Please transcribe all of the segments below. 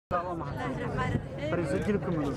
Fariiso jilibka madow.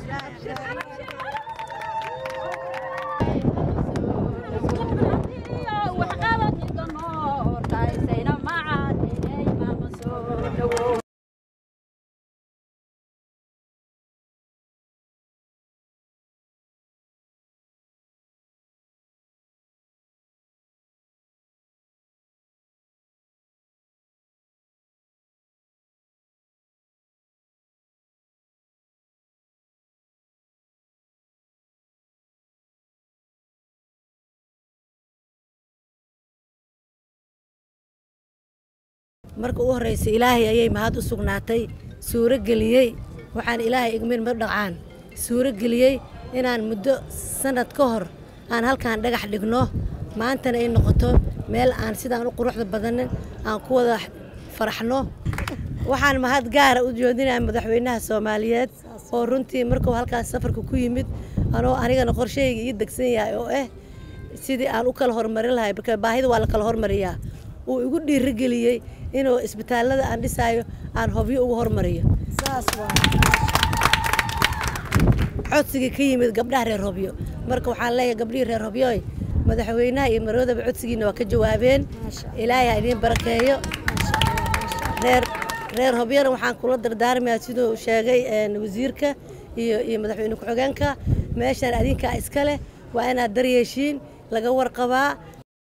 marka u horraysa ilaahay ayay mahad u sugnaatay suuro geliyey waxaan ilaahay igmin ma dhacaan suuro geliyey inaan muddo sannad ka hor aan halkaan dhagax dhigno maantana ay noqoto meel aan sidaan u quruxda badanin aan ku wada faraxno waxaan mahad gaara u joodinaya madaxweynaha soomaaliyeed oo runtii markuu halkaas safarka ku yimid anoo anigana qorshahayga ii degsan yahay oo ah sidii aan u kala hormarin lahay marka baahida waa la kala hormariyaa uu igu dhiirigeliyey inuu isbitaallada aan dhisaayo aan hobyo ugu hormariyo codsigii ka yimid gabdhaha reer hobyo marka waxaan leeyahay gabdhihii reer hobyoy madaxweynaha iyo maroodaba codsigiina waa ka jawaabeen ilaahay ha idiin barakeeyo reer reer hobyana waxaan kula dardaarmayaa siduu sheegay wasiirka iyo iyo madaxweyne ku-xigeenka meeshaan adinkaa iska leh waa inaad daryeeshiin laga warqabaa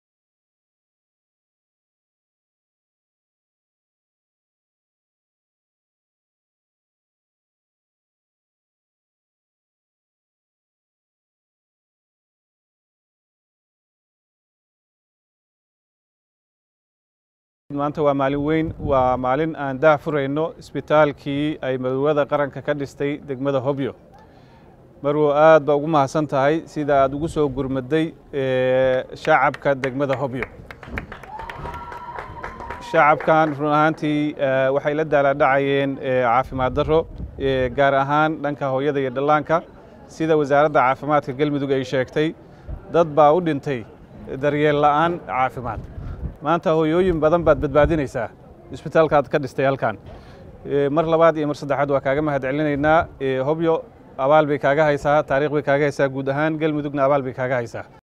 maanta waa maalin weyn waa maalin aan dah furayno isbitaalkii ay madowada qaranka ka dhistay degmada hobyo marwo aad baa ugu mahadsan tahay sida aad ugu soo gurmaday shacabka degmada hobyo shacabkan run ahaantii waxay la daalaadhacayeen caafimaad darro gaar ahaan dhanka hooyada iyo dhallaanka sida wasaaradda caafimaadka galmudug ay sheegtay dad baa u dhintay daryeel la'aan caafimaad maanta hooyooyin badan baad badbaadinaysaa isbitaalkaad ka dhistay halkan mar labaad iyo mar saddexaad waa kaaga mahad celinaynaa hobyo abaal bay kaaga haysaa taariikh bay kaaga haysaa guud ahaan galmudugna abaal bay kaaga haysaa